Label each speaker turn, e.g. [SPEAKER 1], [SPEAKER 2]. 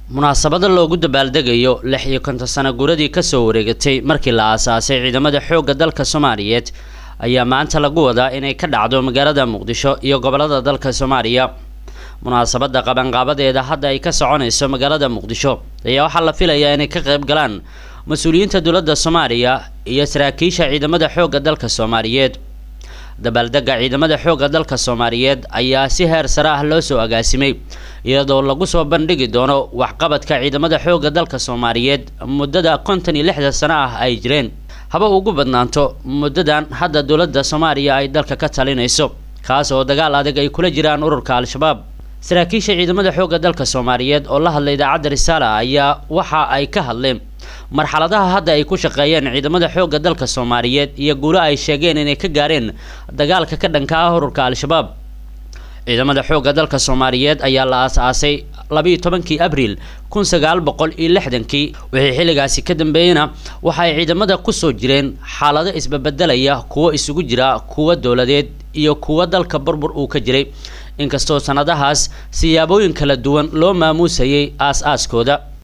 [SPEAKER 1] munaasabada loogu dabaaldegayo lix iyo konton sano guradii kasoo wareegatay markii la aasaasay ciidamada xoogga dalka soomaaliyeed ayaa maanta lagu wadaa inay ka dhacdo magaalada muqdisho iyo gobolada dalka soomaaliya munaasabada qabanqaabadeeda hadda ay ka soconayso magaalada muqdisho ayaa waxaa la filayaa inay ka qayb galaan mas-uuliyiinta dowladda soomaaliya iyo saraakiisha ciidamada xoogga dalka soomaaliyeed dabaaldega ciidamada xoogga dalka soomaaliyeed ayaa si heer sare ah loo soo agaasimay iyadoo lagu soo bandhigi doono waxqabadka ciidamada xoogga dalka soomaaliyeed muddada konton iyo lixda sano ah ay jireen haba ugu badnaanto muddadan hadda dowladda soomaaliya ay dalka ka talinayso kaas oo dagaal adag ay kula jiraan ururka al-shabaab saraakiisha ciidamada xoogga dalka soomaaliyeed oo la hadlay idaacadda risaala ayaa waxa ay ka hadleen marxaladaha hadda ay ku shaqeeyeen ciidamada xoogga dalka soomaaliyeed iyo guulo ay sheegeen inay ka gaareen dagaalka ka dhanka ah ururka al-shabaab ciidamada xoogga dalka soomaaliyeed ayaa la aas-aasay labiiyo tobankii abriil kun sagaal boqol iyo lixdankii wixii xilligaasi ka dambeeyena waxa ay ciidamada kusoo jireen xaalado isbabedelaya kuwo isugu jira kuwo dowladeed iyo kuwo dalka burbur uu ka jiray inkastoo sanadahaas siyaabooyin kala duwan loo maamuusayay aas-aaskooda